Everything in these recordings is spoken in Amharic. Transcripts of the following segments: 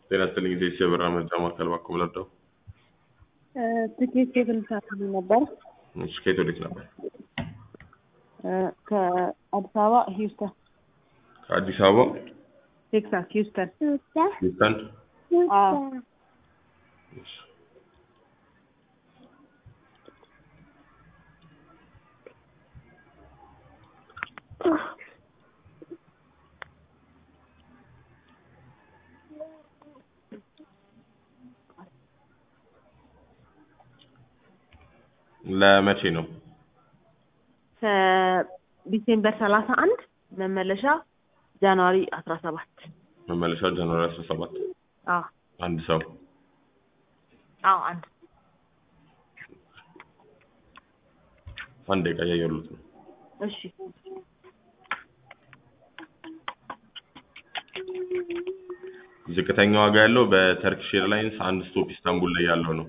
ጤና ይስጥልኝ ጊዜ የብራ መርጃ ማዕከል ባኮ ምለዳው ትኬት ቴብል ሳትሉ ነበር እሺ ከየት ወዴት ነበር? ከአዲስ አበባ ሂውስተን ከአዲስ አበባ ቴክሳስ ሂውስተን ሂውስተን አዎ እሺ። ለመቼ ነው? ከዲሴምበር ሰላሳ አንድ መመለሻ ጃንዋሪ አስራ ሰባት መመለሻ ጃንዋሪ 17 አዎ አንድ ሰው አዎ አንድ አንድ ደቂቃ እያየሁት ነው። እሺ ዝቅተኛ ዋጋ ያለው በተርኪሽ ኤርላይንስ አንድ ስቶፕ ኢስታንቡል ላይ ያለው ነው።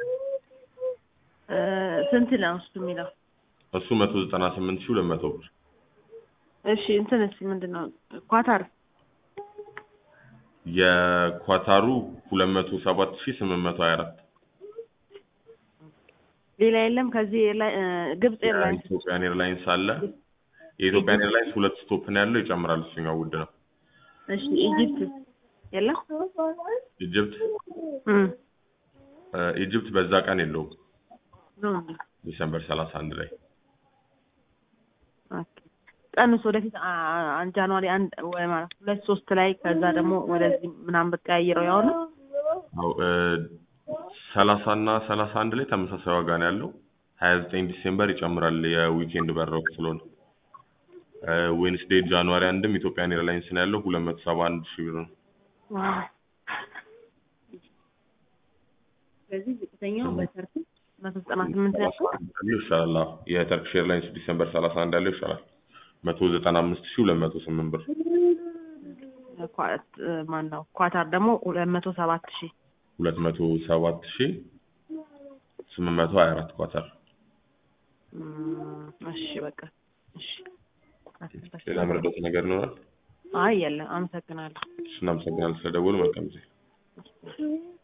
እ ስንት ነው እሱ የሚለው? እሱ 198200 ብር። እሺ እንትንስ ምንድን ነው ኳታር የኳታሩ 207824 ሌላ የለም ከዚህ ኤርላይ- እ ግብፅ ኤርላይንስ የኢትዮጵያን ኤርላይንስ አለ። የኢትዮጵያን ኤርላይንስ ሁለት ስቶፕ ነው ያለው፣ ይጨምራል። እሱኛው ውድ ነው። እሺ ኢጂፕት የለም ኢጅፕት እም እ ኢጅፕት በዛ ቀን የለውም። ነው ዲሰምበር 31 ላይ ኦኬ ቀንስ ወደፊት አ- አ- ጃንዋሪ አንድ ወይ ማለት ሁለት ሶስት ላይ ከዛ ደግሞ ወደዚህ ምናምን ብትቀያይረው ያው ነው አው እ 30 እና 31 ላይ ተመሳሳይ ዋጋ ነው ያለው። 29 ዲሴምበር ይጨምራል የዊኬንድ በረው ስለሆነ እ ዌንስዴይ ጃንዋሪ አንድም ኢትዮጵያን ኤርላይንስ ነው ያለው 271 ሺህ ብር ነው። ስለዚህ ዝቅተኛው በተርኪ መቶ ዘጠና ስምንት ያልኩ ያለው ይሻላል። አዎ የተርኪሽ ኤርላይንስ ዲሰምበር 31 ያለው ይሻላል። 195208 ብር ማን ነው ኳታር ደግሞ ሁለት መቶ ሰባት ሺህ 207824 ኳታር። እም፣ እሺ በቃ እሺ ሌላ መረዳት ነገር ይኖራል? አይ የለም አመሰግናለሁ እሺ እናመሰግናለን ስለደወሉ። መልካም ጊዜ። እሺ